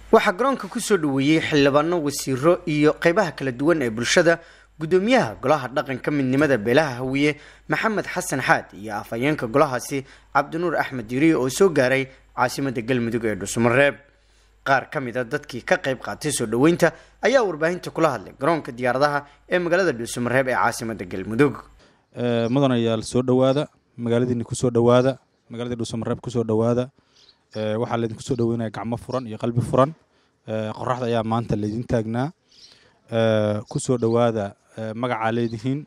waxaa garoonka kusoo dhaweeyey xildhibaano wasiiro iyo qeybaha kala duwan ee bulshada gudoomiyaha golaha dhaqanka midnimada beelaha hawiye maxamed xasan xaad iyo afhayeenka golahaasi cabdinuur axmed diiriye oo soo gaaray caasimada galmudug ee dhuusamareeb qaar ka mid a dadkii ka qayb qaatay soo dhaweynta ayaa warbaahinta kula hadlay garoonka diyaaradaha ee magaalada dhuusamareeb ee caasimada galmudug mudanayaal soo dhowaada magaaladiini kusoo dhowaada magaaladii dhuusamareeb kusoo dhowaada waxaa laydinku soo dhaweynaya gacmo furan iyo qalbi furan qoraxda ayaa maanta laydin taagnaa kusoo dhowaada magacaa leedihiin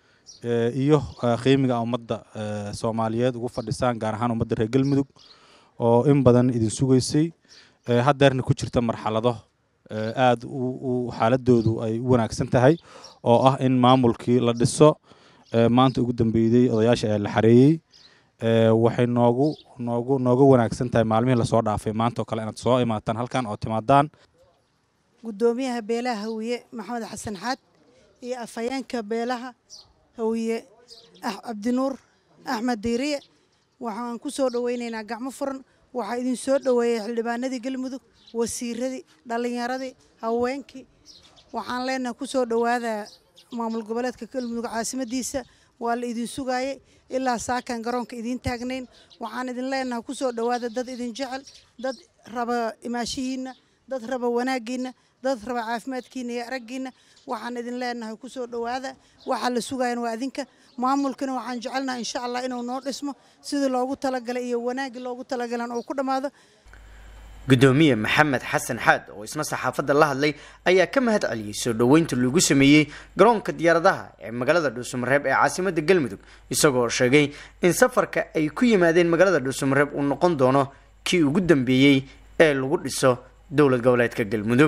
iyo qiimiga ummadda soomaaliyeed ugu fadhisaan gaar ahaan ummadda reer galmudug oo in badan idin sugaysay haddeerna ku jirta marxalado aada xaaladoodu ay u wanaagsan tahay oo ah in maamulkii la dhiso maanta ugu dambeeyey odayaasha ee la xareeyey waxay noogu noogu nooga wanaagsan tahay maalmihii lasoo dhaafay maanta oo kale inaad soo imaataan halkan oo timaadaan gudoomiyaha beelaha hawiye maxamed xasan xaad iyo afhayeenka beelaha hawiye cabdinuur axmed diiriye waxaan ku soo dhoweynaynaa gacmo furan waxaa idin soo dhoweeyey xildhibaanadii galmudug wasiiradii dhallinyaradii haweenkii waxaan leenahay ku soo dhowaada maamul goboleedka galmudug caasimadiisa waa la idin sugaayey ilaa saakan garoonka idiin taagnayn waxaan idin leenahay ku soo dhowaada dad idin jecel dad raba imaashihiinna dad raba wanaaggiinna dad raba caafimaadkiina iyo araggiinna waxaan idin leenahay ku soo dhowaada waxaa la sugayan waa adinka maamulkana waxaan jecelnaha insha allah inuu noo dhismo sidii loogu talagalay iyo wanaaggii loogu talagalan oo ku dhammaado gudoomiye maxamed xasan xaad oo isna saxaafadda la hadlay ayaa ka mahad celiyey soo dhoweynta lagu sameeyey garoonka diyaaradaha ee magaalada dhuusamareeb ee caasimada galmudug isagoo sheegay in safarka ay ku yimaadeen magaalada dhuusamareeb uu noqon doono kii ugu dambeeyey ee lagu dhiso dowlad goboleedka galmudug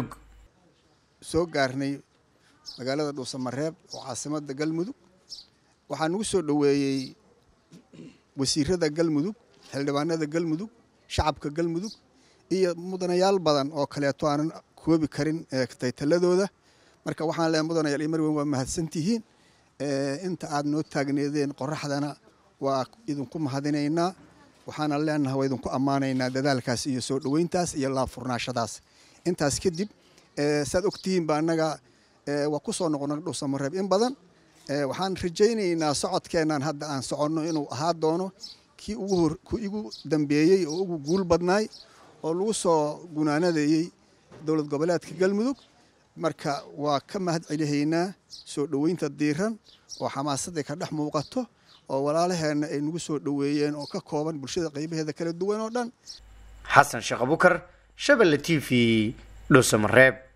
soo gaarnay magaalada dhuusamareeb oo caasimada galmudug waxaa nagu soo dhoweeyey wasiirada galmudug xildhibaanada galmudug shacabka galmudug iyo mudanayaal badan oo kaleeto aanan koobi karin taytaladooda marka waxaan leeay mudanayaal iyo marweyn waa mahadsantihiin inta aad noo taagneedeen qoraxdana waa idinku mahadinaynaa waxaana leenahay waa idinku ammaanaynaa dadaalkaas iyo soo dhoweyntaas iyo laabfurnaashadaas intaas kadib saad ogtihiinba annaga waa ku soo noqona dhuusamareeb in badan waxaan rajaynaynaa socodkeennan hadda aan soconno inuu ahaa doono kii ku igu dambeeyey oo ugu guul badnaay oo lagu soo gunaanadayey dowlad goboleedka galmudug marka waa ka mahad celihaynaa soo dhoweynta diiran oo xamaasadday ka dhex muuqato oo walaalaheenna ay nagu soo dhoweeyeen oo ka kooban bulshada qaybaheeda kala duwan oo dhan xasan sheekh abukar shabelle t v dhuusamareeb